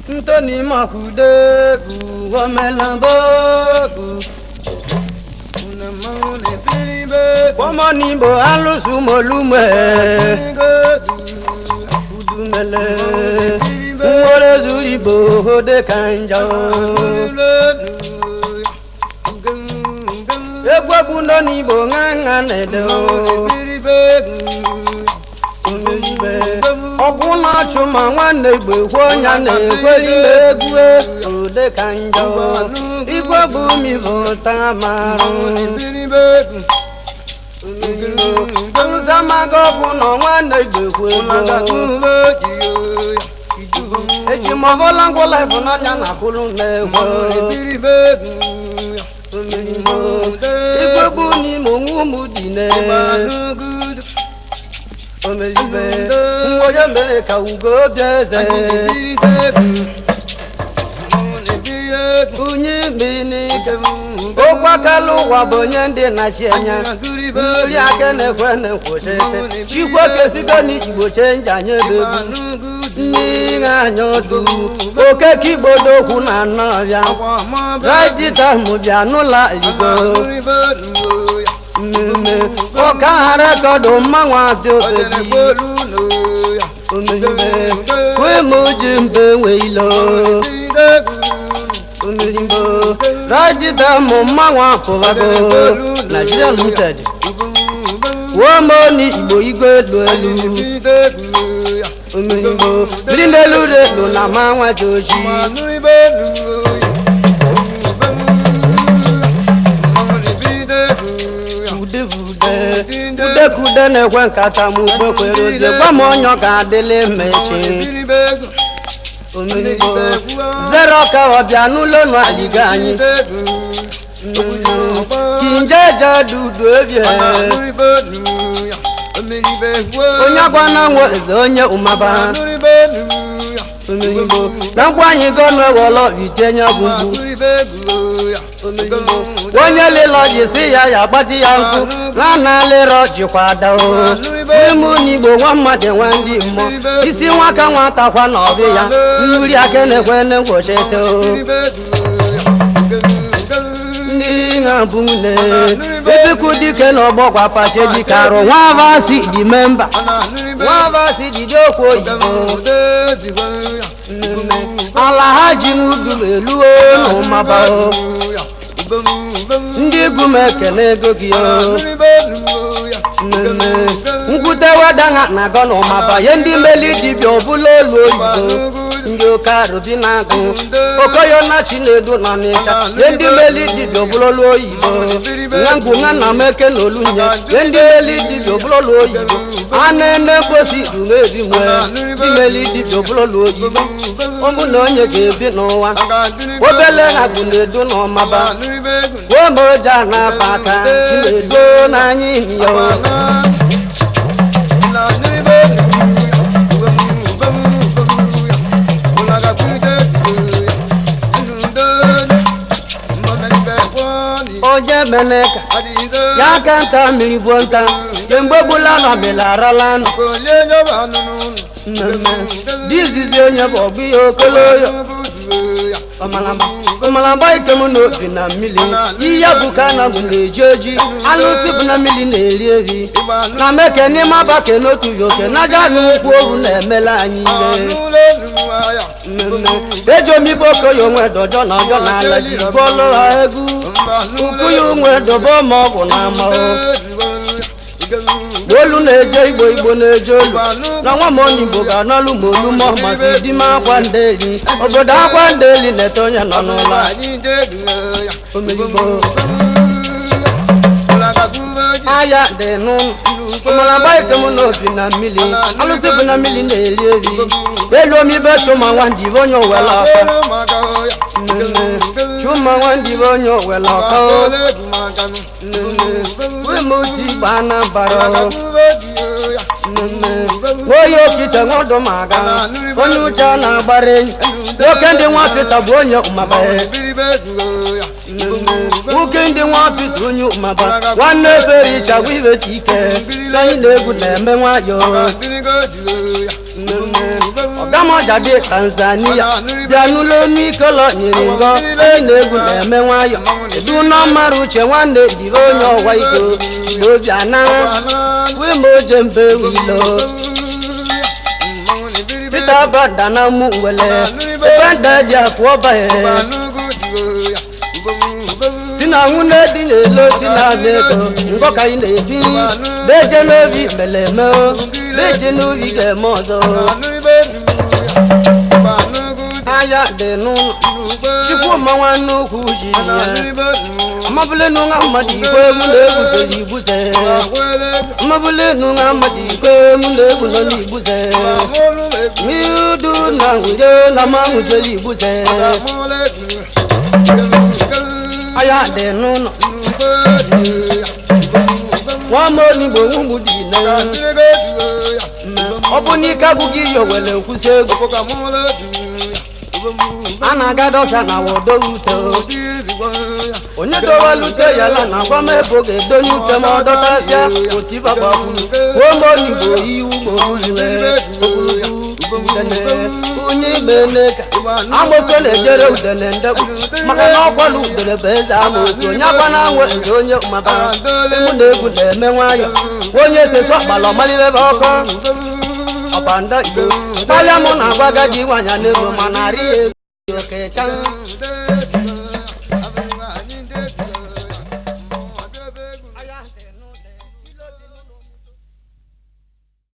ntoni makudeku omelamboku kọmọnìbò alùsùmọ̀lùmọ̀ udumele nworezurigbo ode kanja egwegwu nọnigbo ṅaṅa na-ede omeribe ọgwụ na-achụ ma nwanne igbo ekwe ọnya na-ekweli egwu ode kanja igwe bụ mivụta marụ nzamaga ọbụ na nwanne igbo ekwe ego ejimọbọla ngwụla ịfụnanya na kwulu na-egwe igwe bụ n'ime onwe ụmụ dị na omeribe mgbe mere ka ugo bịa eze onye minike okwu akala ụwa bụ onye ndị na-achị anya nri aka na-ekwe na-ekwuchite chikwu okesigo n'igbo chenji anya ebegbu n'ihe anya ọdụ okeke igbodo okwu na nnọọbịa rajita mụbịa n'ụlọ igbo mmemme ọka ha rekọdụ mmanwụ abịa obebi omeribe kwemu ji mbe nweilo omirimbo rajita mụ mmanwụ apụbago Nigeria limited womoni igbo igwe elu elu omirimbo biri n'elu relu na manwa ji oji udevude udekude na-ekwe nkata m ugbo kwere ozie gwa m onye ọ ga-adịlị mmechi omirimbo zero ka ọbịa n'ụlọ nụ aliga anyị kinjeje dudu ebie onye agwana nwe eze onye ụmaba omirimbo na ngwa anyị gọnụ ewọlọ itenye ọgwụgwụ onye lịlọ ji si ya ya gbati ya nkụ na na lịrọ jikwa dao n'ime n'igbo nwa mmadụ nwe ndị mmụọ isi nwaka nwata kwa na ọbị ya nri aka na-ekwe na ngwochite ndị na-abụ nne ebikwu dike na ọgbọ gwapache dike arụ nwa vasi dị memba nwa vasi dịde okwu oyibo ala ha ji n'udu eluo n'ụmaba ndị egwu m ekele ego gị mmemme nkwute wedana na agọ na ụmaba ihe ndị meli dibịa ọbụla olu oyibo ndị oke arụbi na-agụ okoyo na chinedu na n'ịcha ihe ndị meli dibịa ọbụla olu oyibo nwa ngwu nwa nna m eke na olunye ihe ndị meli dibịa ọbụla olu oyibo a na-ene mposi rumeri nwe ndị meli dibịa ọbụla olu oyibo ụmụ na onye ga-ebi n'ụwa obele ha bụ na-edu n'ọmaba gwomoja na-aba aka chinedo n'anya ihe onye meneka ya ka nta mmiri gbuo nta kemgbe gbula nọ melarala nụ mmemme dizizi onye bụ ọgbụ ihe okoloyo ọmalamba ike m n'obi na mmiri ihe bụ ka na m na-eji oji alụsị bụ na mmiri na-eri eri na meke n'ime abake n'otu yoke na aja na ụkwụ oru na-emela anyị ihe mmemme eji omibe okoye onwe dọjọ na ọjọ na ala ji gụọlụ ha egwu ukwu ya onwe dobe ma ọ bụ na amahụ olu na-eje igbo igbo na-eje olu na nwa m onye igbo ga-anọlụ ma olu mọ masị di m akwa ndeli obodo akwa ndeli na-ete onye nọ n'ụlọ omerigbo aya dị n'ụlọ ọmalagba ike m n'obi na mmiri alụsị bụ na mmiri na-eri eri elu omibe chụma nwandị bụ onye owela ọka chụma nwandị bụ onye owela ọka wemotu igba anambara onye okite nwodo maga onye ụja na-agbara enyi nwoke ndị nwa pita bụ onye ụmaba nwoke ndị nwa pita onye ụmaba nwanne efere ịchagwa iweta ike anyị na-egwu na-eme nwayọ ọgamoja dị tanzania bịa n'ụlọ onu ikolo nyiri ngọ onye na-egwu na-eme nwayọ edu n'ọmara uche nwanne dịrị onye ọwa iko obi anara wima oje mbe wilo peter bada na mụ wele ebe nda dị akụ ọbanye si na nwunye dị n'elo si na ama ego ngọ ka ị na-esi deje n'obi meleme deje n'obi ga-eme ọzọ anya dị n'ụlọ chukwuma nwanne ukwu ji ya amabule nunga mmadụ igwe mụ na-egwuzere igbuze amabule nunga mmadụ igwe mụ na-egwu nọ n'igbuze miudu na nwuje na ma nwujere igbuze anya dị n'ụlọ nwama onigbo nwugbu dị na ọ bụ n'ike abụghị iyo were nkwụsị egwu a na-aga dọsa na wodo ute onye dowelute ya la na agwa m ebe ọ ga-edonye ute ma ọ dọtasịa otibagbapuru ụmụ onigbo iwu gborulue onye ime ka amoso na-ejere udele ndekpu maka na ọkwala udele bụ eze amosu onye akwa na anwụ eze onye mabara egwu na egwu na-eme nwayọ onye seso akpala ọmalibebe ọkọ ọbanda igbo karịa mụ na agwa agadi nwanyị na-ego ma narị ya ezu okecha